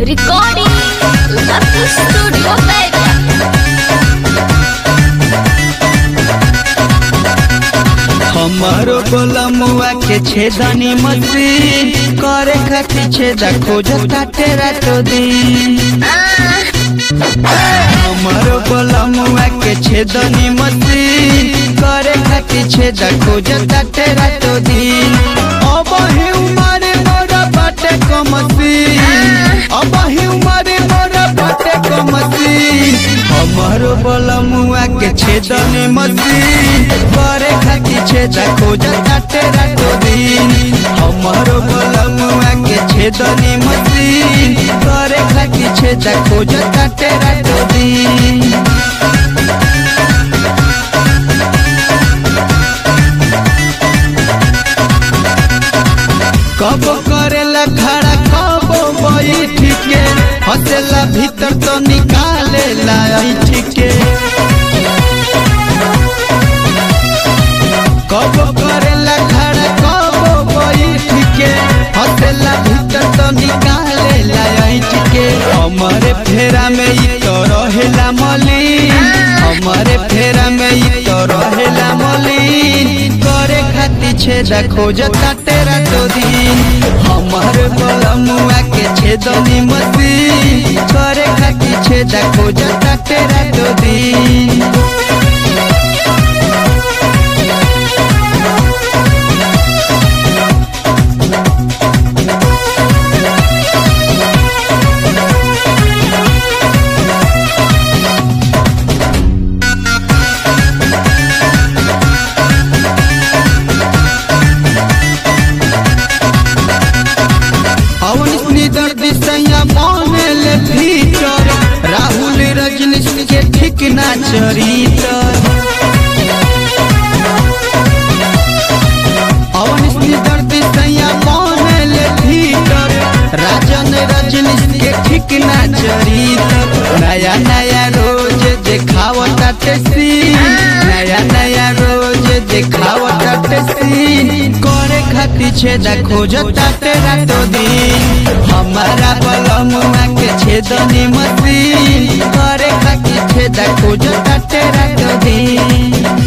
Recording Lucky Studio Baby. हमारो बलमुआ के छेदनी मशीन करे खातिर छेदा खोजता तेरा तो दिन हमारो बलमुआ के छेदनी मशीन करे खातिर छेदा खोजता तेरा तो दिन अब ही उमर मोरा बाटे को मशीन अब ही उमर मोरा बाटे को मशीन हमारो बलमुआ के छेदनी मशीन करे खातिर छेदा खोजता तेरा तो दिन हमारो बलमुआ के छेदनी मशीन करे खातिर छेदा खोजता तेरा तो दिन कब करेला खड़ा कब बैठ के हंसेला भीतर तो निकालेला ऐठ के कब करेला खड़ा कब बैठ के हंसेला भीतर तो निकालेला ऐठ के हमारे फेरा में ई तो रहेला मलिन हमारे फेरा में ई तो रहेला मलिन करे खातिर छेदा खोजता तेरा तो दिन हमारे बलमुआ के छेदनी मशीन करे खातिर छेदा खोजता तेरा तो दिन अवनी दर्द सैया मानेल भीतर राहुल रजनीश के ठीक ना चरितर अवनी दर्द सैया मानेल भीतर राजन रजनीश के ठीक ना चरितर नया नया रोज देखावता टेसी नया नया रोज देखावता टेसी करे खातिर छेदा खोजता तेरा तो दिन हमारा बलमुआ के छेदनी मशीन करे खातिर छेदा खोजता तेरा तो दिन